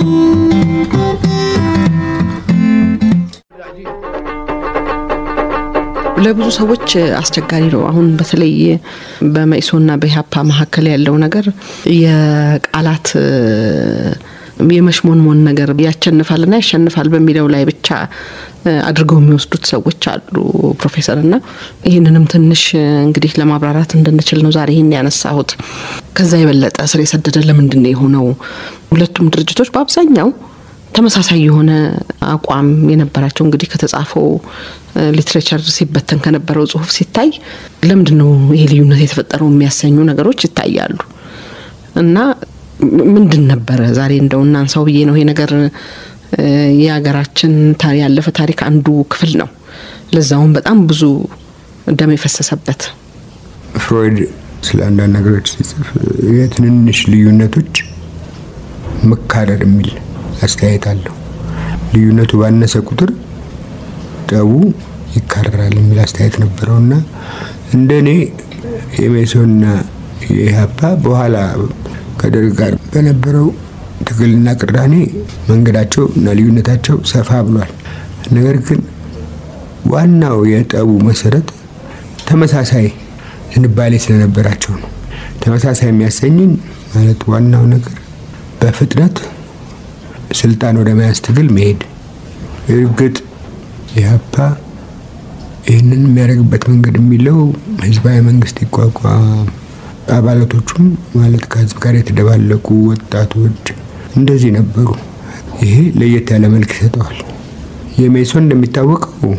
ለብዙ ሰዎች አስቸጋሪ ነው። አሁን በተለይ በመኢሶና በኢህአፓ መካከል ያለው ነገር የቃላት የመሽሞንሞን ነገር ያሸንፋልና ያሸንፋል በሚለው ላይ ብቻ አድርገው የሚወስዱት ሰዎች አሉ ፕሮፌሰር። እና ይህንንም ትንሽ እንግዲህ ለማብራራት እንድንችል ነው ዛሬ ይህን ያነሳሁት። ከዛ የበለጠ ስር የሰደደ ለምንድን ነው የሆነው? ሁለቱም ድርጅቶች በአብዛኛው ተመሳሳይ የሆነ አቋም የነበራቸው እንግዲህ ከተጻፈው ሊትሬቸር ሲበተን ከነበረው ጽሁፍ ሲታይ ለምንድን ነው ይሄ ልዩነት የተፈጠረው የሚያሰኙ ነገሮች ይታያሉ። እና ምንድን ነበረ ዛሬ እንደው እናንሳው ብዬ ነው። ይሄ ነገር የሀገራችን ያለፈ ታሪክ አንዱ ክፍል ነው። ለዛውም በጣም ብዙ ደም የፈሰሰበት ፍሮይድ ስለ አንዳንድ ነገሮች ሲጽፍ የትንንሽ ልዩነቶች መካረር የሚል አስተያየት አለው። ልዩነቱ ባነሰ ቁጥር ጠቡ ይካረራል የሚል አስተያየት ነበረው እና እንደ እኔ የሜሶንና የኢህአፓ በኋላ ከደርግ ጋር በነበረው ትግልና ቅራኔ መንገዳቸው እና ልዩነታቸው ሰፋ ብሏል። ነገር ግን ዋናው የጠቡ መሰረት ተመሳሳይ ዝንባሌ ስለነበራቸው ነው። ተመሳሳይ የሚያሰኝን ማለት ዋናው ነገር በፍጥነት ስልጣን ወደ መያዝ ትግል መሄድ። እርግጥ ኢህአፓ ይህንን የሚያደርግበት መንገድ የሚለው ህዝባዊ መንግስት ይቋቋም፣ አባላቶቹም ማለት ከህዝብ ጋር የተደባለቁ ወጣቶች እንደዚህ ነበሩ። ይሄ ለየት ያለ መልክ ይሰጠዋል። የሜሶን እንደሚታወቀው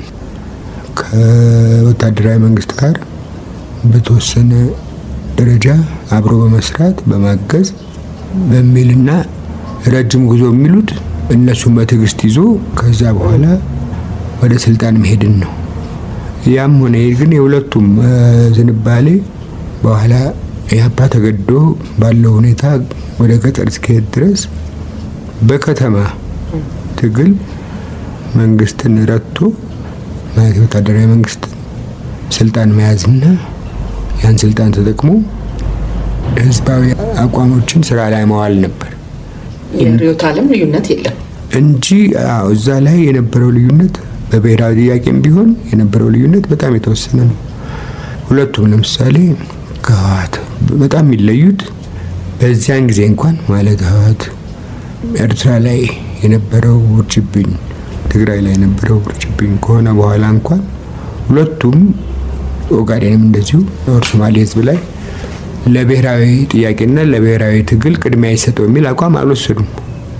ከወታደራዊ መንግስት ጋር በተወሰነ ደረጃ አብሮ በመስራት በማገዝ በሚልና ረጅም ጉዞ የሚሉት እነሱን በትዕግስት ይዞ ከዛ በኋላ ወደ ስልጣን መሄድን ነው። ያም ሆነ ግን የሁለቱም ዝንባሌ በኋላ ኢህአፓ ተገዶ ባለው ሁኔታ ወደ ገጠር እስኪሄድ ድረስ በከተማ ትግል መንግስትን ረድቶ ማለት ወታደራዊ መንግስትን ስልጣን መያዝና ያን ስልጣን ተጠቅሞ ህዝባዊ አቋሞችን ስራ ላይ መዋል ነበር የርዕዮተ ዓለም ልዩነት የለም እንጂ አዎ፣ እዛ ላይ የነበረው ልዩነት በብሔራዊ ጥያቄም ቢሆን የነበረው ልዩነት በጣም የተወሰነ ነው። ሁለቱም ለምሳሌ ከህወሓት በጣም የሚለዩት በዚያን ጊዜ እንኳን ማለት ህወሓት ኤርትራ ላይ የነበረው ውርጅብኝ፣ ትግራይ ላይ የነበረው ውርጅብኝ ከሆነ በኋላ እንኳን ሁለቱም ኦጋዴንም እንደዚሁ ኦር ሶማሌ ህዝብ ላይ ለብሔራዊ ጥያቄና ለብሔራዊ ትግል ቅድሚያ ይሰጠው የሚል አቋም አልወሰዱም።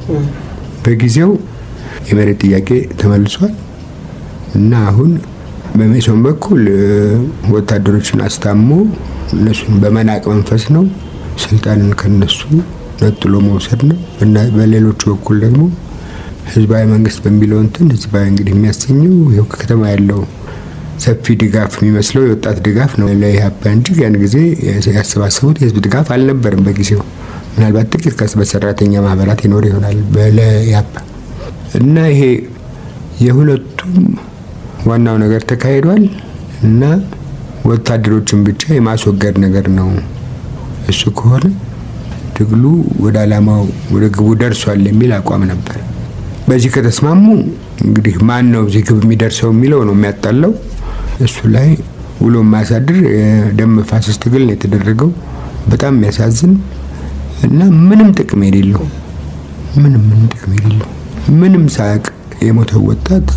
በጊዜው የመሬት ጥያቄ ተመልሷል እና አሁን በሜሶን በኩል ወታደሮችን አስታሞ እነሱን በመናቅ መንፈስ ነው ስልጣንን ከነሱ ነጥሎ መውሰድ ነው እና በሌሎቹ በኩል ደግሞ ህዝባዊ መንግስት በሚለው እንትን ህዝባዊ እንግዲህ የሚያሰኘው ይኸው ከከተማ ያለው ሰፊ ድጋፍ የሚመስለው የወጣት ድጋፍ ነው ለኢህአፓ እንጂ ያን ጊዜ ያሰባሰቡት የህዝብ ድጋፍ አልነበርም። በጊዜው ምናልባት ጥቂት ከስ በሰራተኛ ማህበራት ይኖር ይሆናል ለኢህአፓ እና ይሄ የሁለቱም ዋናው ነገር ተካሂዷል እና ወታደሮችን ብቻ የማስወገድ ነገር ነው። እሱ ከሆነ ትግሉ ወደ አላማው ወደ ግቡ ደርሷል የሚል አቋም ነበር። በዚህ ከተስማሙ እንግዲህ ማን ነው እዚህ ግብ የሚደርሰው የሚለው ነው የሚያጣለው። እሱ ላይ ውሎ የማያሳድር የደም መፋሰስ ትግል ነው የተደረገው። በጣም የሚያሳዝን እና ምንም ጥቅም የሌለው ምንም ምንም ጥቅም የሌለው ምንም ሳያውቅ የሞተው ወጣት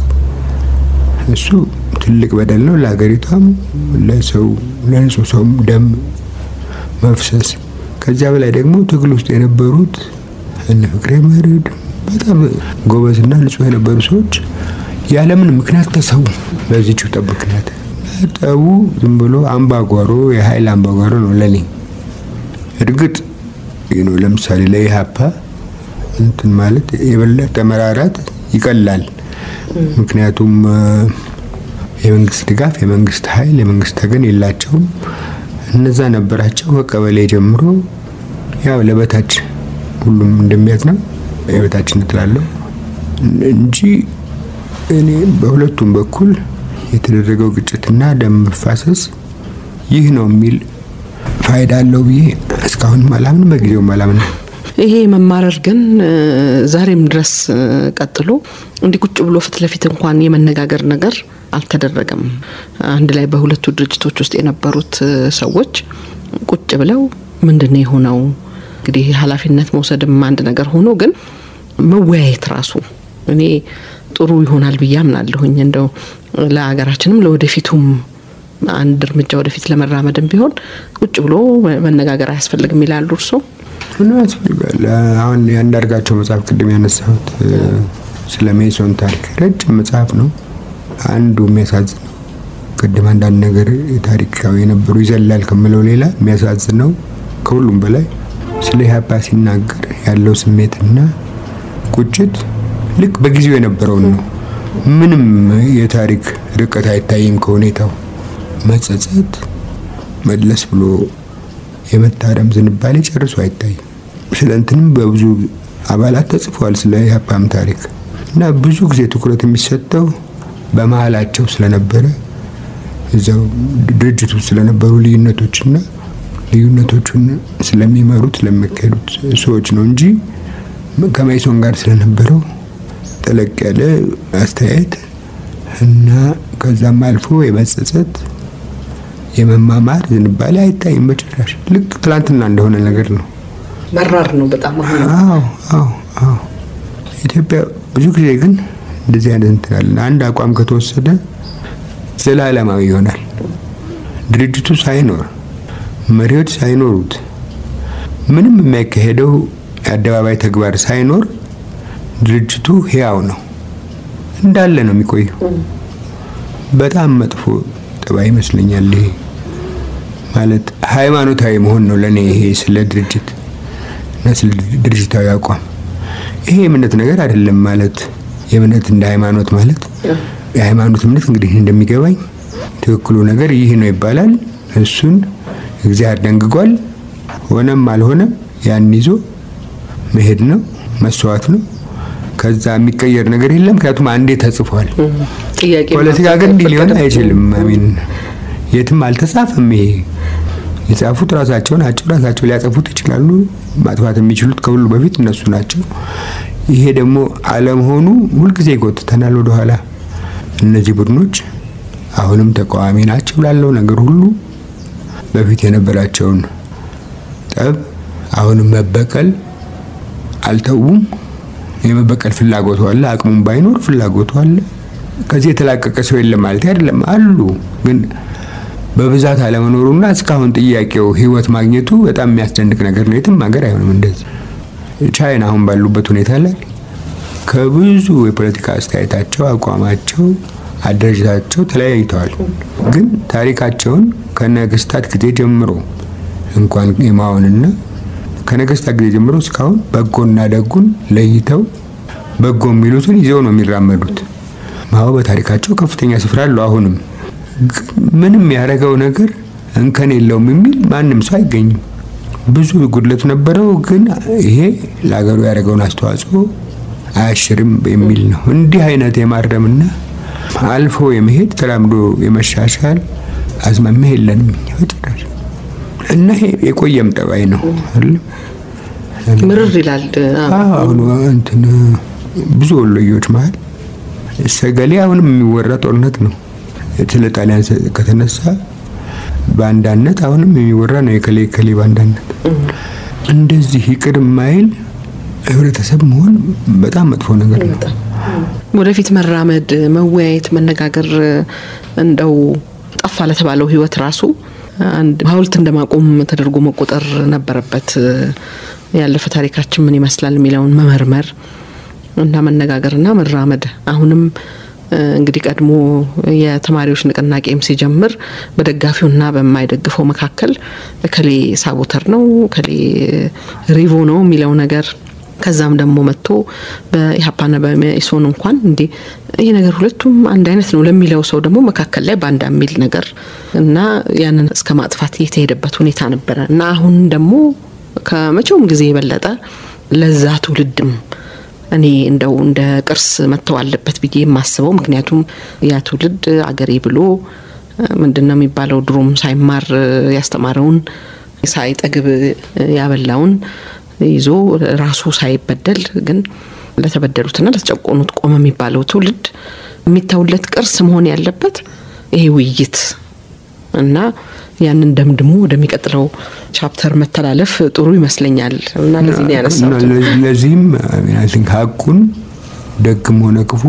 እሱ ትልቅ በደል ነው ለሀገሪቷም፣ ለሰው ለንጹህ ሰውም ደም መፍሰስ። ከዚያ በላይ ደግሞ ትግል ውስጥ የነበሩት እነ ፍቅሬ መርድ በጣም ጎበዝና ንጹህ የነበሩ ሰዎች ያለምን ምክንያት ተሰዉ። በዚህ ጠብ ምክንያት ጠቡ ዝም ብሎ አምባጓሮ የኃይል አምባጓሮ ነው ለኔ። እርግጥ ነው ለምሳሌ ለኢህአፓ እንትን ማለት የበለጠ መራራት ይቀላል። ምክንያቱም የመንግስት ድጋፍ፣ የመንግስት ኃይል፣ የመንግስት ተገን የላቸውም። እነዛ ነበራቸው ከቀበሌ ጀምሮ ያው ለበታች ሁሉም እንደሚያዝ ነው የበታችነት ላለው እንጂ እኔ በሁለቱም በኩል የተደረገው ግጭትና ደም መፋሰስ ይህ ነው የሚል ፋይዳ አለው ብዬ እስካሁንም አላምን፣ በጊዜውም አላምን። ይሄ መማረር ግን ዛሬም ድረስ ቀጥሎ እንዲህ ቁጭ ብሎ ፊት ለፊት እንኳን የመነጋገር ነገር አልተደረገም። አንድ ላይ በሁለቱ ድርጅቶች ውስጥ የነበሩት ሰዎች ቁጭ ብለው ምንድን ነው የሆነው እንግዲህ ኃላፊነት መውሰድም አንድ ነገር ሆኖ ግን መወያየት ራሱ እኔ ጥሩ ይሆናል ብዬ አምናለሁኝ። እንደው ለሀገራችንም ለወደፊቱም አንድ እርምጃ ወደፊት ለመራመድም ቢሆን ቁጭ ብሎ መነጋገር አያስፈልግም ይላሉ እርስዎ? ምን ያስፈልጋል? አሁን የአንዳርጋቸው መጽሐፍ ቅድም ያነሳሁት ስለ ሜሶን ታሪክ ረጅም መጽሐፍ ነው። አንዱ የሚያሳዝነው ቅድም አንዳንድ ነገር ታሪካዊ የነበሩ ይዘላል ከምለው ሌላ የሚያሳዝነው ከሁሉም በላይ ስለ ኢህአፓ ሲናገር ያለው ስሜትና ቁጭት ልክ በጊዜው የነበረውን ነው። ምንም የታሪክ ርቀት አይታይም ከሁኔታው። መጸጸት፣ መለስ ብሎ የመታረም ዝንባሌ ጨርሶ አይታይም። ስለ እንትንም በብዙ አባላት ተጽፏል ስለ ኢህአፓም ታሪክ እና ብዙ ጊዜ ትኩረት የሚሰጠው በመሀላቸው ስለነበረ እዛው ድርጅቱ ስለነበሩ ልዩነቶችና ልዩነቶቹን ስለሚመሩት ስለሚካሄዱት ሰዎች ነው እንጂ ከመይሶን ጋር ስለነበረው ጠለቅ ያለ አስተያየት እና ከዛም አልፎ የመጸጸት የመማማር ዝንባሌ አይታይም በጭራሽ። ልክ ትላንትና እንደሆነ ነገር ነው። መራር ነው በጣም አሁን አዎ አዎ አዎ። ኢትዮጵያ ብዙ ጊዜ ግን እንደዚህ አይነት እንትን አለ። አንድ አቋም ከተወሰደ ዘላለማዊ ይሆናል። ድርጅቱ ሳይኖር መሪዎች ሳይኖሩት ምንም የሚያካሄደው የአደባባይ ተግባር ሳይኖር ድርጅቱ ህያው ነው እንዳለ ነው የሚቆየው። በጣም መጥፎ ጠባይ ይመስለኛል። ይሄ ማለት ሃይማኖታዊ መሆን ነው ለእኔ ይሄ ስለ ድርጅት እና ስለ ድርጅታዊ አቋም ይሄ የእምነት ነገር አይደለም። ማለት የእምነት እንደ ሃይማኖት ማለት የሃይማኖት እምነት እንግዲህ እንደሚገባኝ ትክክሉ ነገር ይህ ነው ይባላል። እሱን እግዚአብሔር ደንግጓል። ሆነም አልሆነም ያን ይዞ መሄድ ነው፣ መስዋዕት ነው። ከዛ የሚቀየር ነገር የለም። ምክንያቱም አንዴ ተጽፏል። ጥያቄ ፖለቲካ ግን እንዲህ ሊሆን አይችልም። አሚን የትም አልተጻፈም። ይሄ የጻፉት ራሳቸው ናቸው። ራሳቸው ሊያጠፉት ይችላሉ። ማጥፋት የሚችሉት ከሁሉ በፊት እነሱ ናቸው። ይሄ ደግሞ አለመሆኑ ሁልጊዜ ይጎትተናል ወደኋላ። እነዚህ ቡድኖች አሁንም ተቃዋሚ ናቸው ላለው ነገር ሁሉ በፊት የነበራቸውን ጠብ አሁንም መበቀል አልተዉም። የመበቀል ፍላጎቱ አለ። አቅሙም ባይኖር ፍላጎቱ አለ። ከዚህ የተላቀቀ ሰው የለም ማለት አይደለም፣ አሉ። ግን በብዛት አለመኖሩና እስካሁን ጥያቄው ህይወት ማግኘቱ በጣም የሚያስደንቅ ነገር ነው። የትም ሀገር አይሆንም እንደዚህ። ቻይና አሁን ባሉበት ሁኔታ ላይ ከብዙ የፖለቲካ አስተያየታቸው፣ አቋማቸው፣ አደረጃታቸው ተለያይተዋል። ግን ታሪካቸውን ከነገስታት ጊዜ ጀምሮ እንኳን የማሆንና ከነገስታት ጊዜ ጀምሮ እስካሁን በጎና ደጉን ለይተው በጎ የሚሉትን ይዘው ነው የሚራመዱት። ማው በታሪካቸው ከፍተኛ ስፍራ አለው። አሁንም ምንም ያደረገው ነገር እንከን የለውም የሚል ማንም ሰው አይገኝም። ብዙ ጉድለት ነበረው፣ ግን ይሄ ለሀገሩ ያደረገውን አስተዋጽኦ አያሽርም የሚል ነው። እንዲህ አይነት የማረምና አልፎ የመሄድ ተራምዶ የመሻሻል አዝማሚያ የለንም እኛ በጭራሽ። እና ይሄ የቆየም ጠባይ ነው አይደለም። ምርር ይላል። አሁን እንትን ብዙ ወሎዮች መሀል ሰገሌ አሁንም የሚወራ ጦርነት ነው። ስለ ጣሊያን ከተነሳ በአንዳነት አሁንም የሚወራ ነው። የከሌ ከሌ በአንዳነት እንደዚህ ይቅር ማይል ህብረተሰብ መሆን በጣም መጥፎ ነገር ነው። ወደፊት መራመድ፣ መወያየት፣ መነጋገር እንደው ጠፋ ለተባለው ህይወት ራሱ አንድ ሐውልት እንደማቆም ተደርጎ መቆጠር ነበረበት። ያለፈ ታሪካችን ምን ይመስላል የሚለውን መመርመር እና መነጋገርና መራመድ አሁንም እንግዲህ ቀድሞ የተማሪዎች ንቅናቄም ሲጀምር በደጋፊውና በማይደግፈው መካከል እከሌ ሳቦተር ነው እከሌ ሪቮ ነው የሚለው ነገር ከዛም ደግሞ መጥቶ በኢህአፓና በመኢሶን እንኳን እንዴ ይህ ነገር ሁለቱም አንድ አይነት ነው ለሚለው ሰው ደግሞ መካከል ላይ ባንዳ የሚል ነገር እና ያንን እስከ ማጥፋት የተሄደበት ሁኔታ ነበረ እና አሁን ደግሞ ከመቼውም ጊዜ የበለጠ ለዛ ትውልድም እኔ እንደው እንደ ቅርስ መተው አለበት ብዬ የማስበው ምክንያቱም ያ ትውልድ አገሬ ብሎ ምንድን ነው የሚባለው ድሮም ሳይማር ያስተማረውን ሳይጠግብ ያበላውን ይዞ ራሱ ሳይበደል ግን ለተበደሉትና ለተጨቆኑት ቆመ የሚባለው ትውልድ የሚተውለት ቅርስ መሆን ያለበት ይሄ ውይይት እና ያንን ደምድሞ ወደሚቀጥለው ቻፕተር መተላለፍ ጥሩ ይመስለኛል እና ለዚህ ነው ያነሳሁት። ለዚህም ቲንክ ሀቁን ደግም ሆነ ክፉ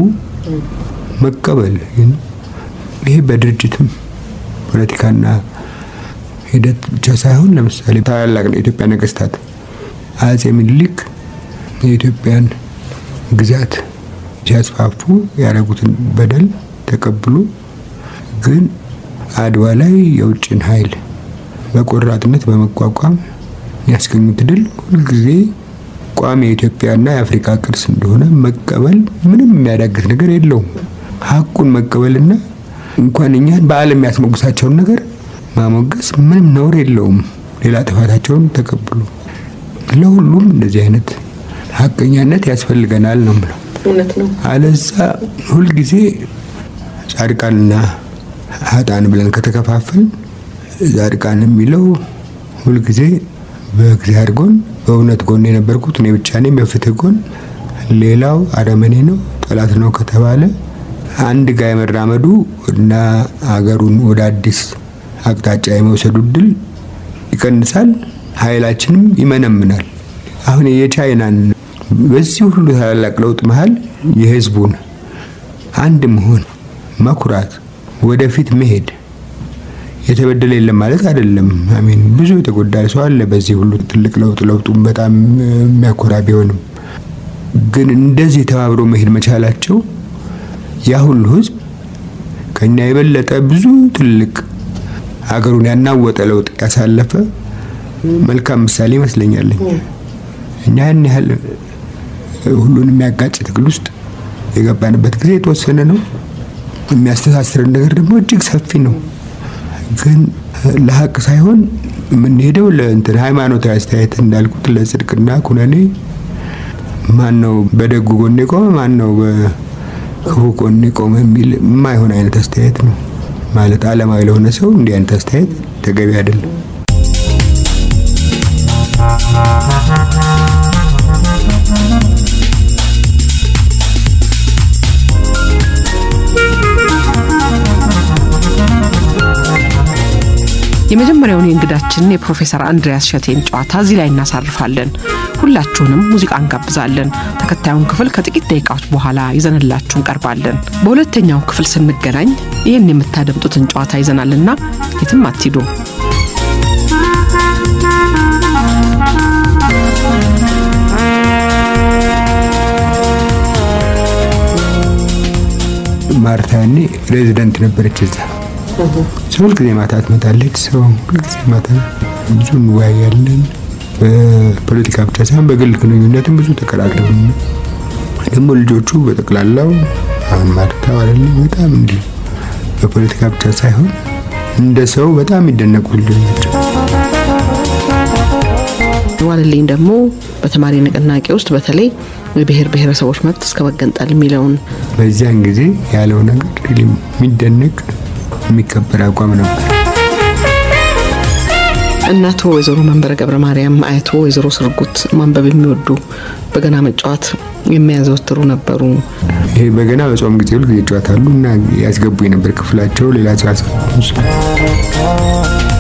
መቀበል ይሄ በድርጅትም ፖለቲካና ሂደት ብቻ ሳይሆን ለምሳሌ ታላላቅ የኢትዮጵያ ነገስታት አጼ ምኒልክ የኢትዮጵያን ግዛት ሲያስፋፉ ያደረጉትን በደል ተቀብሎ ግን አድዋ ላይ የውጭን ኃይል በቆራጥነት በመቋቋም ያስገኙት ድል ሁልጊዜ ቋሚ የኢትዮጵያና የአፍሪካ ቅርስ እንደሆነ መቀበል ምንም የሚያዳግት ነገር የለውም። ሀቁን መቀበልና እንኳን እኛን በዓለም የሚያስሞግሳቸውን ነገር ማሞገስ ምንም ነውር የለውም። ሌላ ጥፋታቸውን ተቀብሎ ለሁሉም እንደዚህ አይነት ሀቀኛነት ያስፈልገናል ነው ምለው። እውነት ነው። አለዛ ሁልጊዜ ጻድቃንና ሀጣን ብለን ከተከፋፈል ጻድቃን የሚለው ሁልጊዜ በእግዚአብሔር ጎን በእውነት ጎን የነበርኩት እኔ ብቻ ነኝ፣ በፍትህ ጎን ሌላው አረመኔ ነው ጠላት ነው ከተባለ አንድ ጋር የመራመዱ እና ሀገሩን ወደ አዲስ አቅጣጫ የመውሰዱ እድል ይቀንሳል፣ ኃይላችንም ይመነምናል። አሁን የቻይናን በዚህ ሁሉ ታላላቅ ለውጥ መሀል የህዝቡን አንድ መሆን መኩራት፣ ወደፊት መሄድ የተበደለ የለም ማለት አይደለም። አሚን ብዙ የተጎዳ ሰው አለ በዚህ ሁሉ ትልቅ ለውጥ ለውጡም በጣም የሚያኮራ ቢሆንም ግን እንደዚህ ተባብሮ መሄድ መቻላቸው ያ ሁሉ ህዝብ ከኛ የበለጠ ብዙ ትልቅ ሀገሩን ያናወጠ ለውጥ ያሳለፈ መልካም ምሳሌ ይመስለኛል። እኛ ያን ያህል ሁሉን የሚያጋጭ ትግል ውስጥ የገባንበት ጊዜ የተወሰነ ነው። የሚያስተሳስረን ነገር ደግሞ እጅግ ሰፊ ነው። ግን ለሀቅ ሳይሆን የምንሄደው ለእንትን ሃይማኖታዊ አስተያየት እንዳልኩት ለጽድቅና ኩነኔ ማን ነው በደጉ ጎን የቆመ ማን ነው በክፉ ጎን የቆመ የሚል የማይሆን አይነት አስተያየት ነው ማለት ዓለማዊ ለሆነ ሰው እንዲህ አይነት አስተያየት ተገቢ አይደለም። የመጀመሪያውን የእንግዳችንን የፕሮፌሰር አንድሪያስ ሸቴን ጨዋታ እዚህ ላይ እናሳርፋለን። ሁላችሁንም ሙዚቃ እንጋብዛለን። ተከታዩን ክፍል ከጥቂት ደቂቃዎች በኋላ ይዘንላችሁ እንቀርባለን። በሁለተኛው ክፍል ስንገናኝ ይህን የምታደምጡትን ጨዋታ ይዘናልና የትም አትሂዱ። ማርታ ያኔ ሬዚደንት ነበረች እዛ። ሰው ሁልጊዜ ማታ ትመጣለች። ሰው ሁልጊዜ ማታ ብዙ እንወያያለን። በፖለቲካ ብቻ ሳይሆን በግል ግንኙነትም ብዙ ተቀራቅረን ደግሞ ልጆቹ በጠቅላላው አሁን ማርታ ዋለልኝ በጣም እንዲህ በፖለቲካ ብቻ ሳይሆን እንደ ሰው በጣም የሚደነቁ ልጆች ናቸው። ዋለልኝ ደግሞ በተማሪ ንቅናቄ ውስጥ በተለይ የብሔር ብሔረሰቦች መብት እስከ መገንጠል የሚለውን በዚያን ጊዜ ያለው ነገር የሚደነቅ የሚከበር አቋም ነበር። እናቶ ወይዘሮ መንበረ ገብረ ማርያም፣ አያቶ ወይዘሮ ስርጉት ማንበብ የሚወዱ በገና መጫወት የሚያዘወትሩ ነበሩ። ይሄ በገና በጾም ጊዜ ሁልጊዜ ይጫወታሉ እና ያስገቡ የነበር ክፍላቸው ሌላ ሰው ያስገቡ